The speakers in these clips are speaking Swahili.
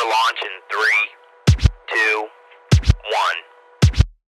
for launch in three, two, one.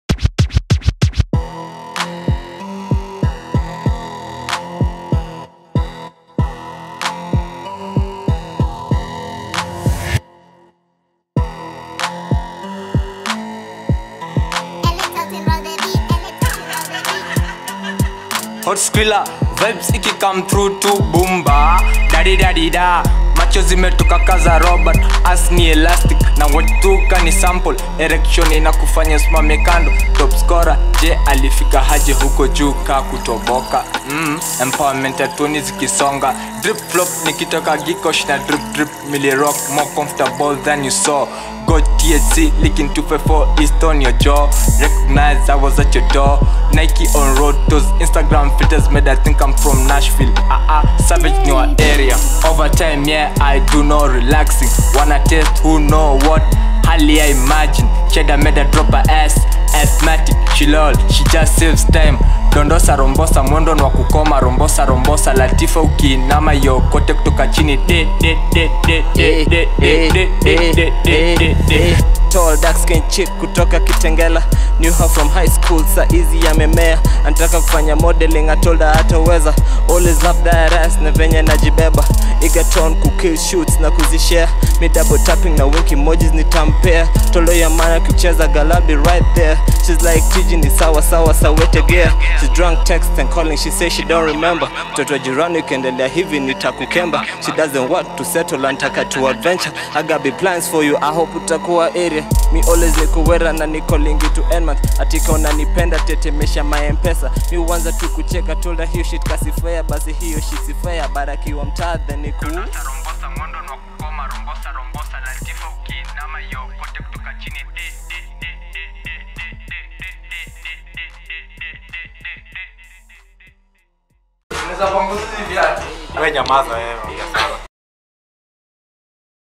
hot squilla vibes iki come through to bumba dadi dadi da macho zimetoka kaza robert as ni elastic na watuka ni sample erection inakufanya simame kando top scorer je alifika haje huko juu ka kutoboka mm, empowerment ya tuni zikisonga drip flop nikitoka gikosh na drip drip mili rock more comfortable than you saw God THC licking 254 East on your jaw Recognize I was at your door Nike on road Those Instagram filters made I think I'm from Nashville Ah uh ah, savage new area Over time yeah I do no relaxing Wanna test who know what Hardly I imagine Cheddar made her drop her ass Asthmatic, she lol, she just saves time dondosa rombosa mwendo ni wa kukoma rombosa rombosa latifa ukiinama yokote kutoka chini de, de, de, de, de, de, de, de, de, de, de, de, de. tall dark skin chick kutoka kitengela knew her from high school sa easy yamemea anataka kufanya modeling atolda hataweza always love that ass na venye najibeba igaton kukill shoots na kuzishare mi double tapping na wink emojis nitampea tolo ya mana kucheza galabi right there she's like tiji ni sawa sawa sawetegea she's drunk text and calling she say she don't remember mtoto wa jirani ukiendelea hivi nitakukemba she doesn't want to settle antaka to adventure I got big plans for you I hope utakuwa area mi always nikuwera na niko lingi to end month atika unanipenda tetemesha maempesa mi uanza tu kucheka told her hiyo shit kasifea basi hiyo shit sifea barakiwa mtaa then niku Dondosa rombosa mwendo ni wa kukoma rombosa rombosa latifa ukiinama yokote kutoka chini de, de, de, de, de, de, de, de, de, de, de, de, de, de, de, de. we nyamaza wewe ongea sawa